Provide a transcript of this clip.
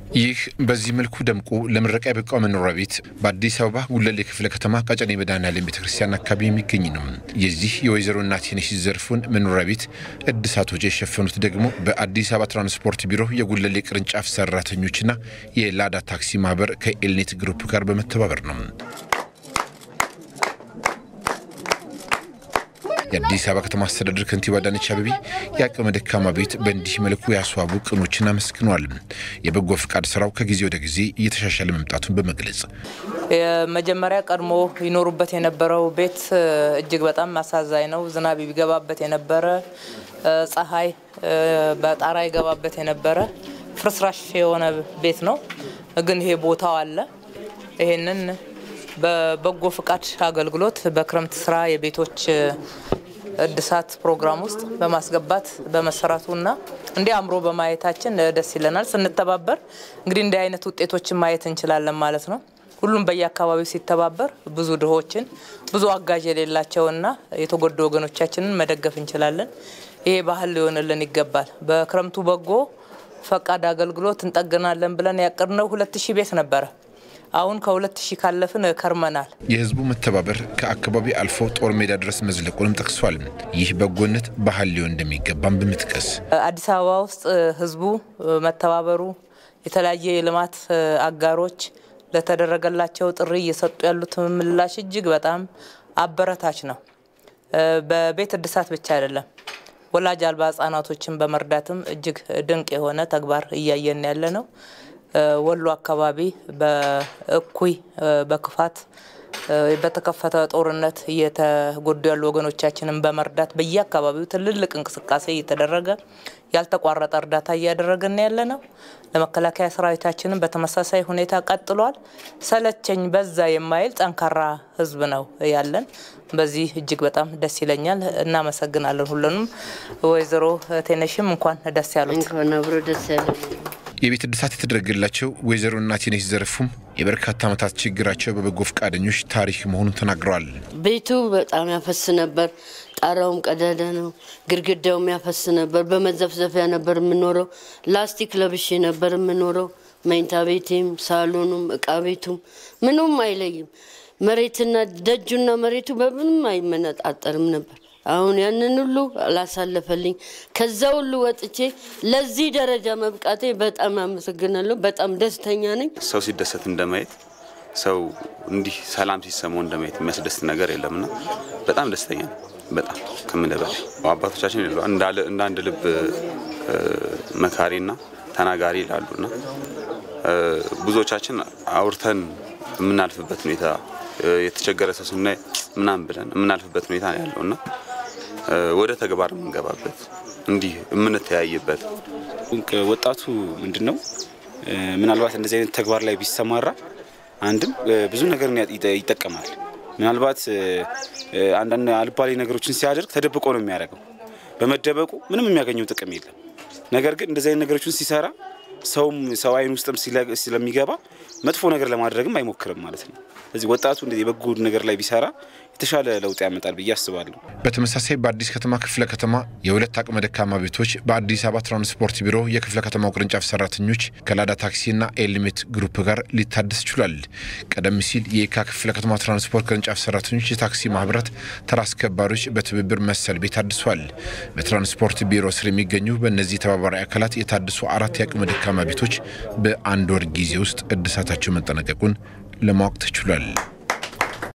ይህ በዚህ መልኩ ደምቆ ለምረቃ የበቃው መኖሪያ ቤት በአዲስ አበባ ጉለሌ ክፍለ ከተማ ቀጨኔ መድኃኔዓለም ቤተ ክርስቲያን አካባቢ የሚገኝ ነው። የዚህ የወይዘሮ እናትነሽ ዘርፉን መኖሪያ ቤት እድሳት ወጪ የሸፈኑት ደግሞ በአዲስ አበባ ትራንስፖርት ቢሮ የጉለሌ ቅርንጫፍ ሰራተኞችና የላዳ ታክሲ ማህበር ከኤልኔት ግሩፕ ጋር በመተባበር ነው። የአዲስ አበባ ከተማ አስተዳደር ከንቲባ አዳነች አቤቤ የአቅመ ደካማ ቤት በእንዲህ መልኩ ያስዋቡ ቅኖችን አመስግነዋል። የበጎ ፍቃድ ስራው ከጊዜ ወደ ጊዜ እየተሻሻለ መምጣቱን በመግለጽ የመጀመሪያ ቀድሞ ይኖሩበት የነበረው ቤት እጅግ በጣም አሳዛኝ ነው። ዝናብ ይገባበት የነበረ ፀሐይ በጣራ ይገባበት የነበረ ፍርስራሽ የሆነ ቤት ነው። ግን ይሄ ቦታው አለ። ይሄንን በበጎ ፍቃድ አገልግሎት በክረምት ስራ የቤቶች እድሳት ፕሮግራም ውስጥ በማስገባት በመሰራቱና እንዲህ አምሮ በማየታችን ደስ ይለናል። ስንተባበር እንግዲህ እንዲህ አይነት ውጤቶችን ማየት እንችላለን ማለት ነው። ሁሉም በየአካባቢው ሲተባበር ብዙ ድሆችን ብዙ አጋዥ የሌላቸውና የተጎዱ ወገኖቻችንን መደገፍ እንችላለን። ይሄ ባህል ሊሆንልን ይገባል። በክረምቱ በጎ ፈቃድ አገልግሎት እንጠግናለን ብለን ያቀድነው ሁለት ሺህ ቤት ነበረ። አሁን ከሁለት ሺህ ካለፍን ከርመናል። የህዝቡ መተባበር ከአካባቢ አልፎ ጦር ሜዳ ድረስ መዝለቁንም ጠቅሷል። ይህ በጎነት ባህል ሊሆን እንደሚገባም በመጥቀስ አዲስ አበባ ውስጥ ህዝቡ መተባበሩ የተለያየ የልማት አጋሮች ለተደረገላቸው ጥሪ እየሰጡ ያሉት ምላሽ እጅግ በጣም አበረታች ነው። በቤት እድሳት ብቻ አይደለም፣ ወላጅ አልባ ህጻናቶችን በመርዳትም እጅግ ድንቅ የሆነ ተግባር እያየን ያለ ነው። ወሎ አካባቢ በእኩይ በክፋት በተከፈተ ጦርነት እየተጎዱ ያሉ ወገኖቻችንን በመርዳት በየአካባቢው ትልልቅ እንቅስቃሴ እየተደረገ ያልተቋረጠ እርዳታ እያደረግን ያለ ነው። ለመከላከያ ሰራዊታችንን በተመሳሳይ ሁኔታ ቀጥሏል። ሰለቸኝ በዛ የማይል ጠንካራ ህዝብ ነው ያለን። በዚህ እጅግ በጣም ደስ ይለኛል። እናመሰግናለን ሁሉንም። ወይዘሮ ቴነሽም እንኳን ደስ ያሉት። እንኳን አብሮ ደስ ያለ የቤት እድሳት የተደረገላቸው ወይዘሮ እናትነሽ ዘርፉም የበርካታ ዓመታት ችግራቸው በበጎ ፈቃደኞች ታሪክ መሆኑን ተናግረዋል። ቤቱ በጣም ያፈስ ነበር። ጣራውም ቀዳዳ ነው። ግድግዳውም ያፈስ ነበር። በመዘፍዘፊያ ነበር የምኖረው። ላስቲክ ለብሼ ነበር የምኖረው። መኝታ ቤቴም፣ ሳሎኑም፣ እቃ ቤቱም ምኑም አይለይም። መሬትና ደጁና መሬቱ በምንም አይመነጣጠርም ነበር። አሁን ያንን ሁሉ አላሳለፈልኝ። ከዛ ሁሉ ወጥቼ ለዚህ ደረጃ መብቃቴ በጣም አመሰግናለሁ። በጣም ደስተኛ ነኝ። ሰው ሲደሰት እንደማየት ሰው እንዲህ ሰላም ሲሰማው እንደማየት የሚያስደስት ነገር የለምና በጣም ደስተኛ ነኝ። በጣም ከምልህ በላይ አባቶቻችን ይሉ እንደ አንድ ልብ መካሪና ተናጋሪ ይላሉና ብዙዎቻችን አውርተን የምናልፍበት ሁኔታ የተቸገረ ሰው ስናይ ምናምን ብለን የምናልፍበት ሁኔታ ነው ያለውና ወደ ተግባር የምንገባበት እንዲህ የምንተያይበት ወጣቱ ምንድን ነው ምናልባት እንደዚህ አይነት ተግባር ላይ ቢሰማራ አንድም ብዙ ነገር ይጠቀማል። ምናልባት አንዳንድ አልባሌ ነገሮችን ሲያደርግ ተደብቆ ነው የሚያደርገው። በመደበቁ ምንም የሚያገኘው ጥቅም የለም። ነገር ግን እንደዚህ አይነት ነገሮችን ሲሰራ ሰውም ሰው አይን ውስጥም ስለሚገባ መጥፎ ነገር ለማድረግም አይሞክርም ማለት ነው። ስለዚህ ወጣቱ እንደዚህ የበጎ ነገር ላይ ቢሰራ የተሻለ ለውጥ ያመጣል ብዬ አስባለሁ። በተመሳሳይ በአዲስ ከተማ ክፍለ ከተማ የሁለት አቅመ ደካማ ቤቶች በአዲስ አበባ ትራንስፖርት ቢሮ የክፍለ ከተማው ቅርንጫፍ ሰራተኞች ከላዳ ታክሲና ኤልሜት ግሩፕ ጋር ሊታደስ ችሏል። ቀደም ሲል የየካ ክፍለ ከተማ ትራንስፖርት ቅርንጫፍ ሰራተኞች የታክሲ ማህበራት ተራ አስከባሪዎች በትብብር መሰል ቤት አድሷል። በትራንስፖርት ቢሮ ስር የሚገኙ በእነዚህ ተባባሪ አካላት የታደሱ አራት የአቅመ ደካማ ቤቶች በአንድ ወር ጊዜ ውስጥ እድሳታቸው መጠናቀቁን ለማወቅ ተችሏል።